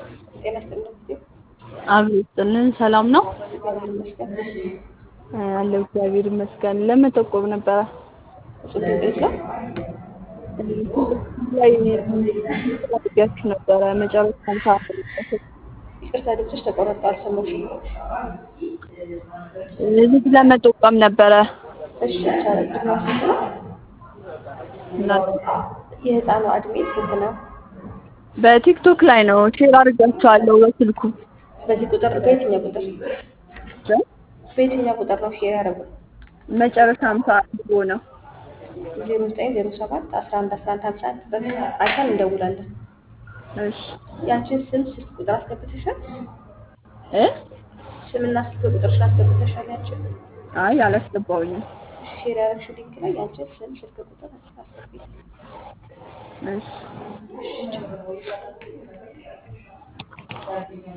ጤና ይስጥልኝ እህቴ። አብሮ ይስጥልን። ሰላም ነው እግዚአብሔር ይመስገን። አለው። እግዚአብሔር ይመስገን። ለመጠቆም ነበረ እጹብ ድንቅ ነው። ላይ ያችሁ ነበረ መጨረሻ ሰዓት ይቅርታ ድምፅሽ ተቆረጠ፣ አልሰማሁሽም። ልጅ ለመጠቆም ነበረ እሺ ይቻላል። እድሜዋ ስንት ነው? እና የህፃኗ እድሜ ስንት ነው? በቲክቶክ ላይ ነው ሼር አድርጋችኋለሁ በስልኩ በዚህ ቁጥር በየትኛው ቁጥር በየትኛው ቁጥር ነው ሼር ያደረጉት? መጨረሻ ሰዓት ብሎ ነው ዜሮ ዘጠኝ ዜሮ ሰባት አስራ አንድ አስራ አንድ ሀምሳ አንድ በቃ አይተን እንደውላለን። እሺ ያንቺን ስም ስልክ ቁጥር አስገብተሻል? እ ስምና ስልክ ቁጥርሽን አስገብተሻል? ያንቺን አይ አላስገባውኝም ሼር ያደረግሽው ሊንክ ላይ ያንቺን ስም ስልክ ቁጥር አስገቢ። እሺ እሺ